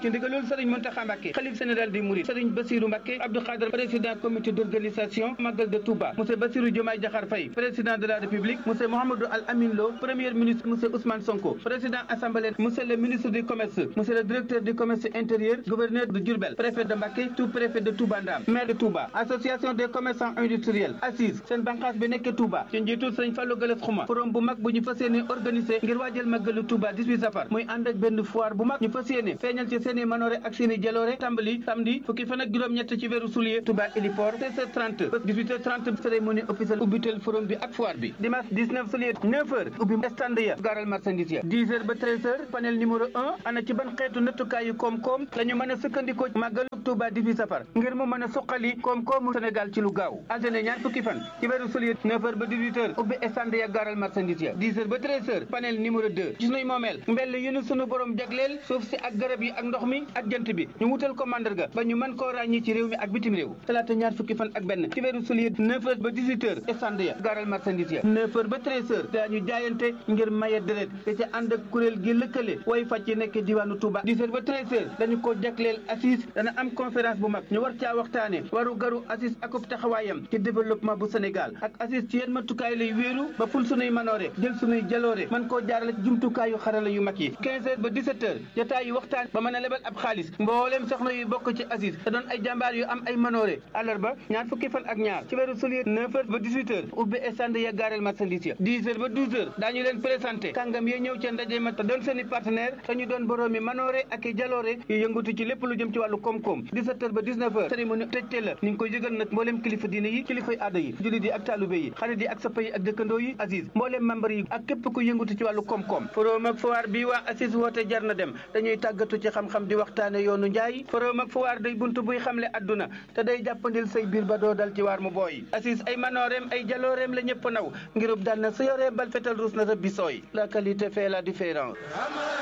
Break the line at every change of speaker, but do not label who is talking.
ci ndigalul Serigne Mountakha Mbacké xalif général des Mourides Serigne Bassirou Mbacké Abdou Khadre président comité d'organisation Magal de Touba monsieur Bassirou Diomaye Diakhar Faye président de la République monsieur Mouhamadou Al Amin Lo premier ministre monsieur Ousmane Sonko président assemblée monsieur le ministre du commerce monsieur le directeur du commerce intérieur gouverneur de Diourbel préfet de Mbacké sous-préfet de Touba Ndam maire de Touba association des commerçants industriels assise seen bànqaas bi nekk Touba ci njiitul Serigne Fallou Galass Xuma forum bu mag bu ñu fas yéene organisé ngir waajal màggalu Touba 18 safar muy ànd ak benn foire bu mag ñu fas yéene feeñal ci seeni manoore ak seeni jaloore tàmbali samedi fukki fan ak juróom-ñett ci weeru soulier Touba héliport 16h30 ba 18h30 cérémonie officielle ubbitel forum bi ak foire bi dimanche 19 soulier 9h ubbi stand ya garal marchandise ya 10h ba 13h panel numéro 1 ana ci ban xeetu nattukaayu koom-koom la ñu mën a sukkandikoo màggalu Touba 18 safar ngir mu mën a suqali koom-koomu Sénégal ci lu gaaw altine ñaar fukki fan ci weeru soulier 9h ba 18h ubbi stand ya garal marchandise ya 10h ba 13h panel numéro 2 ci sunuy moomeel mbell yu nu sunu borom jagleel suuf si ak garab yi ak ndox mi ak jant bi ñu wutal ko mandarga ba ñu mën koo ràññi ci réew mi ak bitim réew talaata ñaar fukki fan ak benn ci weeru soulier 9h ba 18h stand ya garal marchandise ya 9h ba 13h daañu jaayante ngir maye deret te ca ànd ak kuréel gi lëkkale way fàcc yi nekk diwaanu Touba 10h ba 13h dañu ko jagleel assise dana am conférence bu mag ñu war caa waxtaane waru garu assise akub taxawaayam ci développement bu Sénégal ak assise ci yenn matukaay lay wéeru ba ful sunuy manoore jël sunuy jaloore mën koo jaarale ci jumtukaayu xarala yu mag yi 15h ba 17h jotaay yu waxtaan ba mën a lebal ab xaalis mbooleem soxna yu bokk ci assise te doon ay jàmbaar yu am ay manoore àllarba ñaar fukki fan ak ñaar ci weeru soulier 9h ba 18h ubbi stand ya gaareel marchandise ya 10h ba 12h daañu leen présenté kàngam yi ñëw ca ndaje ma te doon seen i partenaire te ñu doon boroomi manoore ak i jaloore yu yëngatu ci lépp lu jëm ci wàllu koom-koom 17h ba 19h cérémonie tëjte la ñu ngi koy yëgal nag mbooleem kilifa diine yi kilifay aada yi jullit yi ak taalube yi xarit yi ak sappa yi ak dëkkandoo yi assise mbooleem membre yi ak képp ku yëngatu ci wàllu koom-koom forum ak foire bi waa assise woote jar na dem dañuy tàggatu ci xam-xam di waxtaane yoonu njaay forum ak foire day buntu buy xamle adduna te day jàppandil say biir ba doo dal ci waar mu booy assise ay manooreem ay jalooreem la ñëpp naw ngirub daan na sa yoree bal fetal ruus na rëbbi sooy la qualité fait la différence